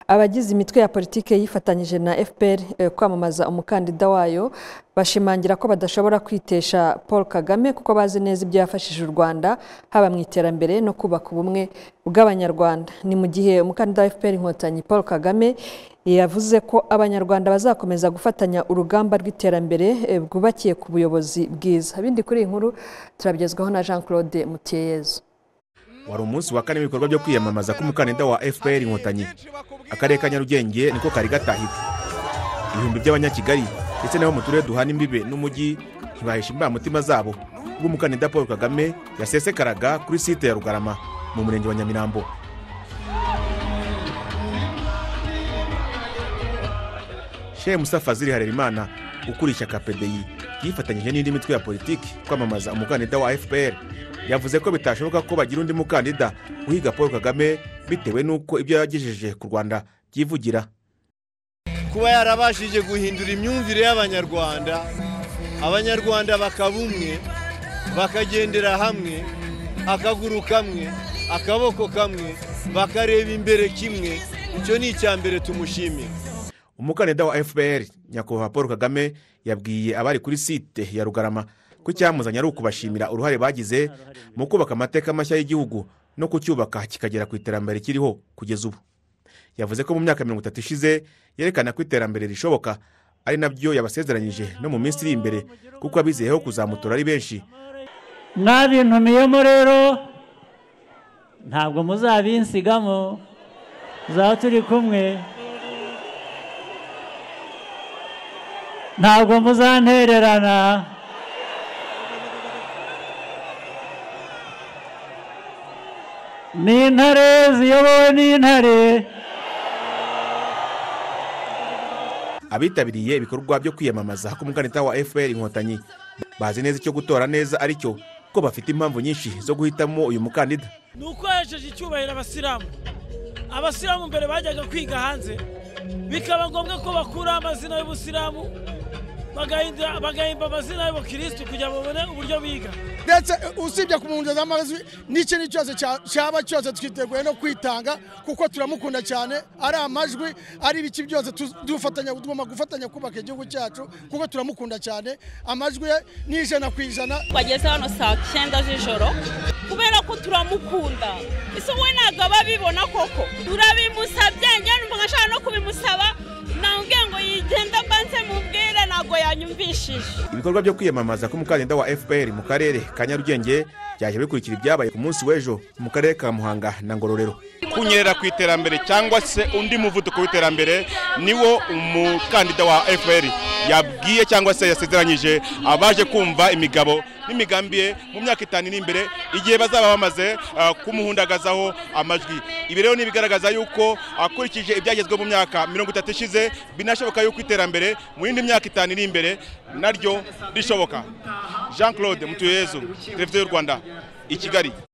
abagize imitwe ya politiki yifatanyije na fpr eh, kwamamaza umukandida wayo bashimangira ko badashobora kwitesha paul kagame kuko bazi neza ibyo yafashije u rwanda haba mu iterambere no kubaka ubumwe bw'abanyarwanda ni mu gihe umukandida wa fpr inkotanyi paul kagame yavuze ko abanyarwanda bazakomeza gufatanya urugamba rw'iterambere eh, bwubakiye ku buyobozi bwiza bindi kuri iyi nkuru turabigezwaho na jean claude mutiyeyezu wari umunsi wa kane w'ibikorwa byo kwiyamamaza k'umukandida wa fpr inkotanyi akarere ka nyarugenge niko kari gatahitse ibihumbi by'abanyakigali ndetse n'abo mu turere duhana imbibe n'umujyi ntibahisha imbamutima zabo ubwo umukandida paul kagame yasesekaraga kuri site ya rugarama mu murenge wa nyamirambo shehe musafaziri harerimana ukuriye ishyaka pdi yifatanyije n'indi mitwe ya politiki kwamamaza umukandida wa fpr yavuze ko bitashoboka ko bagira undi mukandida uhiga paul kagame bitewe n'uko ibyo yagejeje ku rwanda byivugira kuba yarabashije guhindura imyumvire y'abanyarwanda abanyarwanda bakaba umwe bakagendera hamwe akaguru kamwe akaboko kamwe bakareba imbere kimwe icyo ni icya mbere tumushimira umukandida wa fpr nyakubahwa paul kagame yabwiye abari kuri site ya rugarama ko icyamuzanye ari ukubashimira uruhare bagize mu kubaka amateka mashya y'igihugu no kucyubaka kikagera ku iterambere kiriho kugeza ubu yavuze ko mu myaka mirongo itatu ishize yerekana ko iterambere rishoboka ari nabyo yabasezeranyije no mu minsi iri imbere kuko abizeyeho kuzamutora ari benshi mwabintumiyemo rero ntabwo muzabinsigamo tuzaba turi kumwe ntabwo muzantererana ni intare ziyobowe n'intare abitabiriye ibikorwa byo kwiyamamaza k'umukandida wa fpr inkotanyi bazi neza icyo gutora neza ari cyo ko bafite impamvu nyinshi zo guhitamo uyu mukandida ni uko yahejeje icyubahiro abasilamu abasilamu mbere bajyaga kwiga hanze bikaba ngombwa ko bakura amazina y'ubusilamu bagahindura- bagahimba amazina y'abakirisitu kugira ngo babone uburyo biga ndetse usibye kumwongereza amaraso n'iki ni cyose cya- cyaba cyose twiteguye no kwitanga kuko turamukunda cyane ari amajwi ari ibiki byose tu- dufatanya tugomba gufatanya kubaka igihugu cyacu kuko turamukunda cyane amajwi ye ni ijana ku ijana wageze hano saa cyenda z'ijoro kubera ko turamukunda ese wowe ntabwo aba abibona koko turabimusabye njyewe numva ashaka no kubimusaba nambwiye ngo yigenda mbanze mubwire ntabwo yanyumvishije ibikorwa byo kwiyamamaza k'umukandida wa fpr mu karere ka nyarugenge byajya bikurikira ibyabaye ku munsi w'ejo mu karere ka muhanga na ngororero kunyerera ku iterambere cyangwa se undi muvuduko w'iterambere niwo umukandida wa fpr yabwiye cyangwa se yasezeranyije abaje kumva imigabo n'imigambi ye mu myaka itanu iri imbere igihe bazaba bamaze ah, kumuhundagazaho amajwi ibi rero ni ibigaragaza yuko akurikije ibyagezweho mu myaka mirongo itatu ishize binashoboka yuko iterambere mu yindi myaka itanu iri imbere naryo rishoboka jean claude mutuyezu televiziyo y'u rwanda i kigali